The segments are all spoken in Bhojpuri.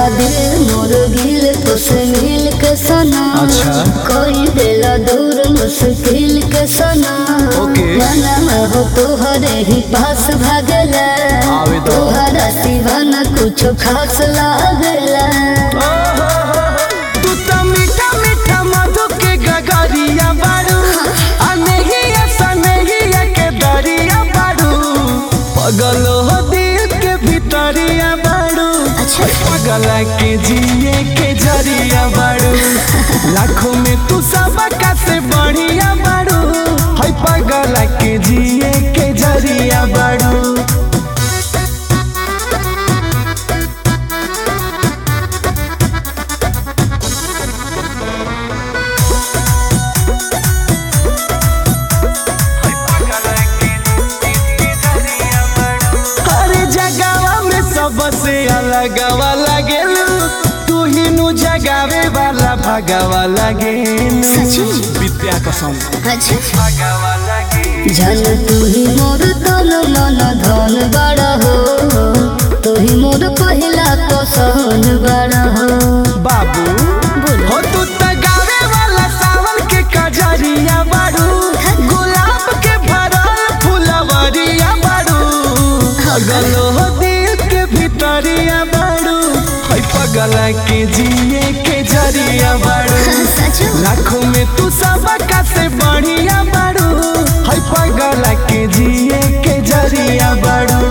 दिल मोर गिल तुसे मिल के सना अच्छा। कोई दिला दूर मुश्किल के सना ओके। मनम हो तोहरे ही पास भागला आवे दो। तोहरा सिवा न कुछ खास लागला तू तो मीठा मीठा मधु के गगरिया बारू अनहिया सनहिया के दरिया बारू पगल हो दिल के भीतरिया बारू अच्छा। पगल के जिए के जरिया बारू लाखों में तू सबका से बढ़िया बारू है पगल के जिए के जरिया बारू हर जगवा में सबसे अलगवा लगेलू तू ही नु जगावे वाला भगवा लगेलू सची? विद्या कसम अच्छा भगवा लगे जन तू ही मोर तन मन धन बड़ा हो तू ही मोर पहिला पसंद बड़ा हो बाबू बोलो। हो तू त गावे वाला सावन के कजरिया बारू गुलाब के भरल फुलवरिया बारू पगल हो दिल के भीतरिया बारू है पगल के जिए के जरिया बारू सच लाखों में तू सबका से बढ़िया बारू है पगल के जिए के जरिया बारू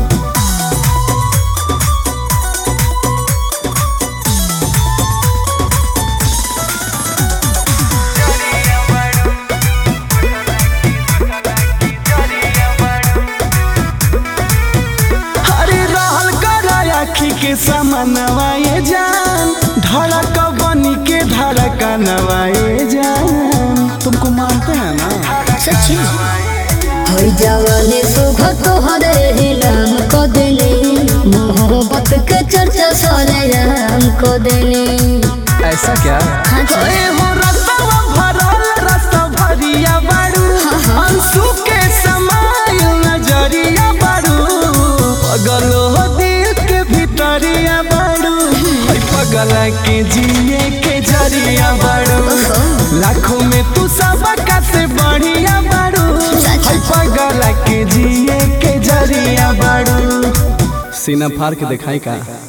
अरे रहल कर आखी के समनवा ये जान धड़क बनी के धड़क नवाए जान तुमको मानते हैं ना सच होई जवानी सुख तोहरे ही नाम को देने मोहब्बत के चर्चा सारे राम को देने ऐसा क्या हाँ जी। अरे हो रसवा भरल रस भरिया बारू अंशु के समाइल नजरिया बारू पगल हो दिल के भीतरिया बारू है पगल के जिए के जरिया बारू लाखों में तू सबका से बढ़िया बारू सच। है पगल के जिए के जरिया बारू सीना फाड़ के दिखाई का